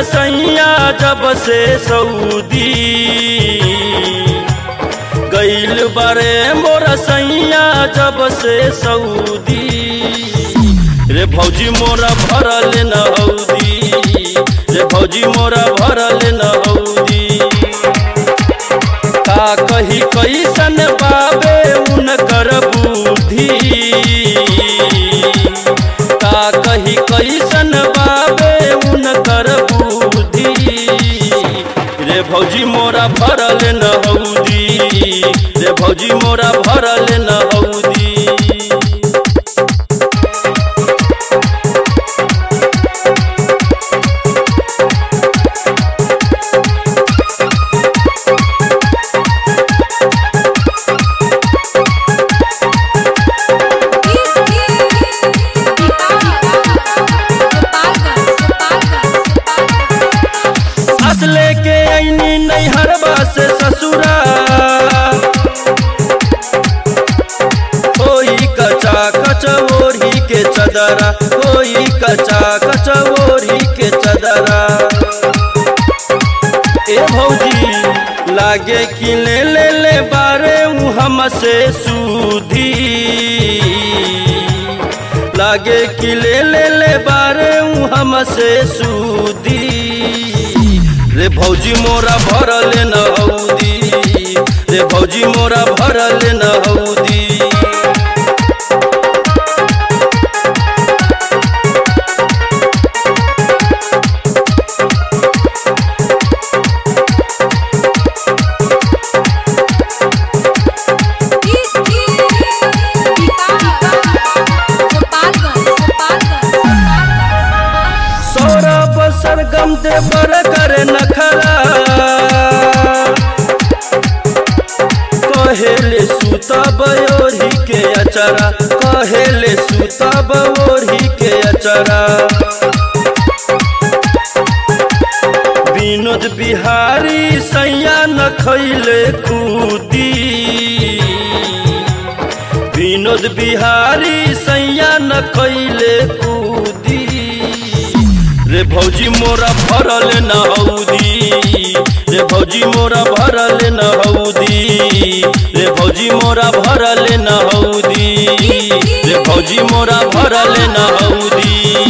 सैया जब से सऊदी गईल बारे मोर सैया जब से सऊदी रे भौजी मोरा भरल न हौदी रे भौजी मोरा भरल न हौदी का कही कैसन बाबे उनकर बुद्धि का कही कैसन बाबे उनकर बुद्धि रे भौजी मोरा भरल न हौदी रे भौजी मोरा भरल न हौदी असले के ऐनी नैहरबा से ससुरा कोई कचा कचोरी के चदरा कोई कचा कचोरी के चदरा ए भौजी लागे कि ले ले ले बारे ऊ हमसे सूधी लागे कि ले ले ले बारे ऊ हमसे सूदी रे भौजी मोरा भरल न हौदी रे भौजी मोरा भरल न हौदी सौरभ सरगम दे बर करे नखरा कहेले सुतब ओढ़ी के अचरा कहेले सुतब ओढ़ी के अचरा विनोद बिहारी सैया न खैले कूदी विनोद बिहारी सैया न खैले कूदी रे भौजी मोरा भरल न हौदी रे भौजी मोरा भरल न हौदी रे भौजी मोरा भरल न हौदी रे भौजी मोरा भरल न हौदी